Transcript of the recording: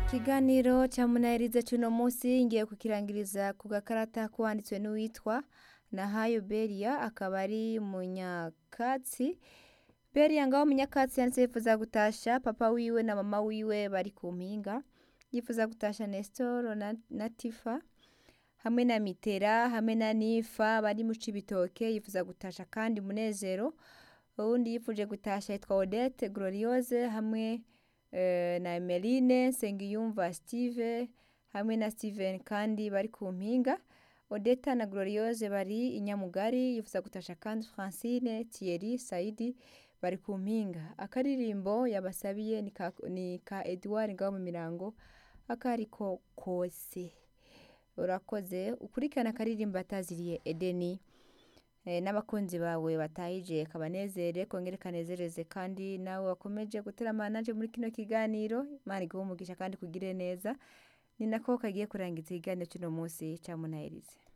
ikiganiro cya munahiriza cy'uno munsi ngiye kukirangiriza ku gakarata kwanditswe n'uwitwa nahayo beria akaba ari munyakatsi beria ngaho munyakatsi yanditse yifuza gutasha papa wiwe na mama wiwe bari ku mpinga yifuza gutasha nestor na, na tifa hamwe na mitera hamwe na nifa bari mu cibitoke yifuza gutasha kandi munezero uwundi yifuje gutasha yitwa odette gloriose hamwe eh, na emeline nsengiyumva steve hamwe na steven kandi bari ku mpinga odeta na gloriose bari inyamugari yifuza gutasha kandi francine thierry saidi bari ku mpinga akaririmbo yabasabiye ni ka, ni ka edouard ngaho mu mirango akariko kose urakoze ukurikirana akaririmbo ataziriye edeni eh, n'abakunzi bawe batahije kabanezere kongere kanezereze kandi nawe wakomeje guteramana nanje muri kino kiganiro imana iguhe umugisha kandi kugire neza ni nako kagiye kurangiza ikiganiro cy'uno munsi cya munahirize